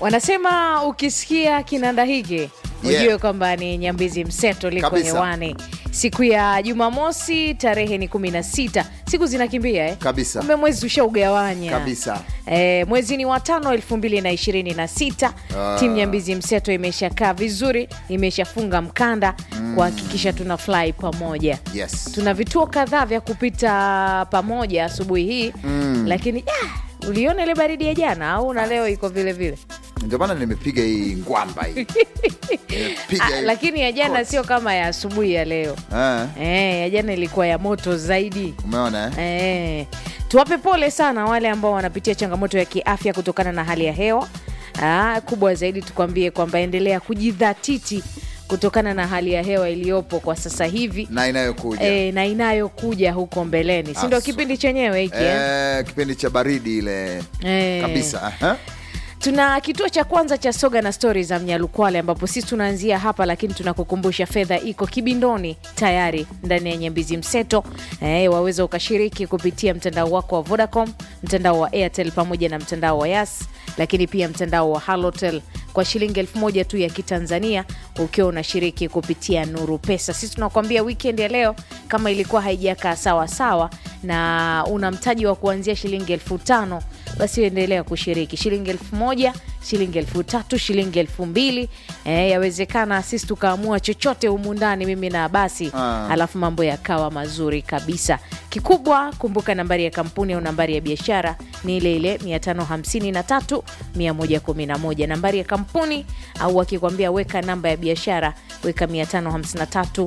Wanasema ukisikia kinanda hiki Yeah. ujue kwamba ni Nyambizi Mseto liko Kabisa. hewani siku ya Jumamosi, tarehe ni 16. Siku zinakimbia eh? Kabisa. Kumbe mwezi ushaugawanya Kabisa. Eh, mwezi ni wa tano elfu mbili na ishirini na sita. Ah. Timu Nyambizi Mseto imeshakaa vizuri, imeshafunga mkanda kuhakikisha tuna fly pamoja. Yes. Tuna vituo kadhaa vya kupita pamoja asubuhi hii lakini ah, uliona ile baridi ya jana au na leo iko vile vile? Ndio maana nimepiga hii ngwamba hii. Nimepiga Ah, hii lakini ya jana coat. sio kama ya asubuhi ya leo. Eh, Eh, ya jana ilikuwa ya moto zaidi. umeona eh? Eh, tuwape pole sana wale ambao wanapitia changamoto ya kiafya kutokana na hali ya hewa. Ah, kubwa zaidi tukwambie kwamba endelea kujidhatiti kutokana na hali ya hewa iliyopo kwa sasa hivi na inayokuja eh, na inayokuja huko mbeleni, si ndio? Asu. Kipindi chenyewe hiki eh? eh, kipindi cha baridi ile Eh. kabisa aha. Tuna kituo cha kwanza cha soga na stori za Mnyalukwale ambapo sisi tunaanzia hapa, lakini tunakukumbusha fedha iko kibindoni tayari ndani ya Nyambizi Mseto. E, waweza ukashiriki kupitia mtandao wako wa Vodacom, mtandao wa Airtel pamoja na mtandao wa Yas, lakini pia mtandao wa Halotel kwa shilingi elfu moja tu ya Kitanzania ukiwa unashiriki kupitia Nuru Pesa. Sisi tunakuambia weekend ya leo kama ilikuwa haijakaa sawa sawa na una mtaji wa kuanzia shilingi elfu tano basi endelea kushiriki shilingi elfu moja shilingi elfu tatu shilingi elfu mbili e, yawezekana sisi tukaamua chochote humu ndani mimi na basi Ah. alafu mambo yakawa mazuri kabisa kikubwa kumbuka nambari ya kampuni au nambari ya biashara ni ile ile 553 111 nambari ya kampuni au wakikwambia weka namba ya biashara weka 553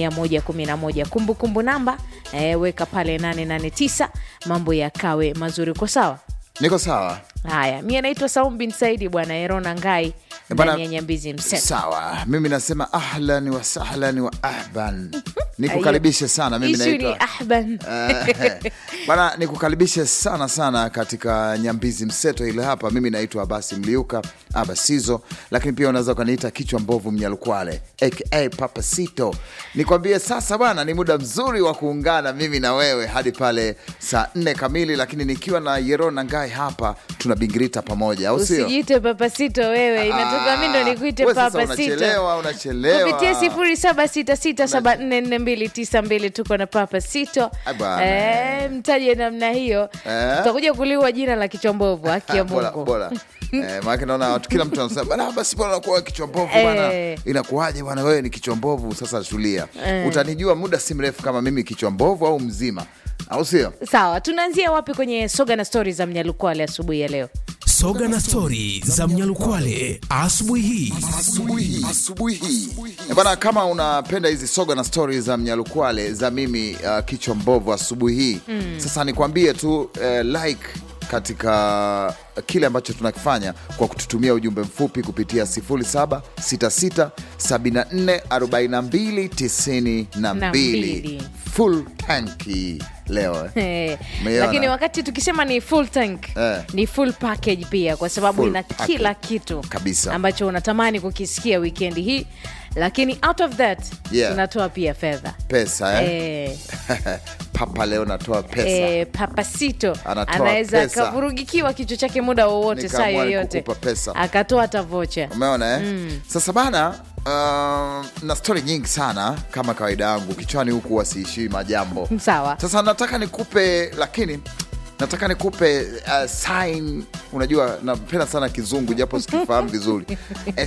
111 kumbukumbu namba e, weka pale 889 mambo yakawe mazuri kwa sawa niko sawa Haya, mi anaitwa Saum bin Saidi bwana Erona Ngai bwana, ndani ya Nyambizi Mseto. sawa mimi nasema ahlan wa sahlan wa ahban nikukaribishe sana mimi Ishu ni naitwa ahban Eh, bana nikukaribishe sana sana katika nyambizi mseto ile hapa mimi naitwa abasi mliuka abasizo lakini pia unaweza ukaniita kichwa mbovu mnyalukwale aka papasito nikwambie sasa bwana ni muda mzuri wa kuungana mimi na wewe hadi pale saa nne kamili lakini nikiwa na yerona ngai hapa tunabingirita pamoja au sio usijiite papasito wewe, inatoka mi ndo nikuite Wewe sasa papasito unachelewa unachelewa kupitia sifuri saba sita sita saba nne nne mbili tisa mbili tuko na papasito Ah, bwana. eh, mtaje namna hiyo Eh. tutakuja kuliwa jina la kichombovu haki ya bora Mungu bora eh, maanake naona watu kila mtu anasema bana basi bwana nakuwa kichwa mbovu bana Eh. inakuwaje bwana wewe ni kichwa mbovu sasa tulia Eh. utanijua muda si mrefu kama mimi kichwa mbovu au mzima au sio sawa tunaanzia wapi kwenye soga na stori za mnyalukwale asubuhi ya leo Soga na stori za Mnyalukwale asubuhi hii. asubuhi hii Eh, bana kama unapenda hizi soga na stori za mnyalukwale za mimi uh, kichwa mbovu asubuhi hii sasa nikwambie tu uh, like katika kile ambacho tunakifanya kwa kututumia ujumbe mfupi kupitia 0766744292 mbili. full tanki leo eh. Eh, Umeiona? lakini wakati tukisema ni full tank Eh. ni full package pia kwa sababu Full ina package. kila kitu Kabisa. ambacho unatamani kukisikia wikendi hii lakini out of that Yeah. tunatoa pia fedha pesa eh? eh, papa leo natoa pesa eh, papasito Anatoa anaweza pesa. akavurugikiwa kichwa chake muda wowote saa Nikaamua yoyote nikukupa pesa. akatoa hata vocha umeona eh? sasa bana uh, na stori nyingi sana kama kawaida yangu kichwani huku wasiishii majambo sawa sasa nataka nikupe lakini nataka nikupe uh, sign unajua napenda sana kizungu japo sikifahamu vizuri A